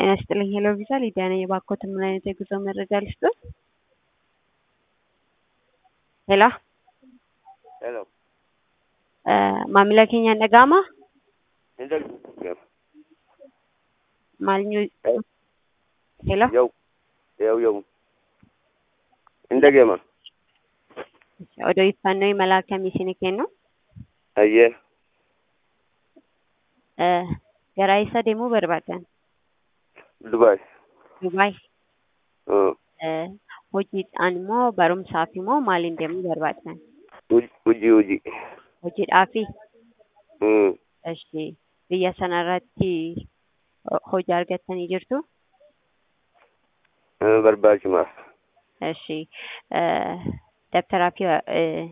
ጤና ይስጥልኝ ሄሎ ቪዛ ሊዲያ ነኝ። የባኮት ምን አይነት የጉዞ መረጃ ልስጥዎት? ሄሎ Hello. maamila keenya dhaga'ama Inda maal nyu ሄሎ yau yau yau. Inda gema. odeeffannoo imala akkamii isin kennu Ayyee. gara eessa deemuu barbaadan Dubai. dubaay Uh, hojiidhaan immoo barumsaaf immoo maaliin deemuu barbaadan hojii hojii. hojiidhaafi Mm. Eshi biyya sanarratti hojii argattanii jirtu Barbaachimaaf. Eshi dabtaraa fi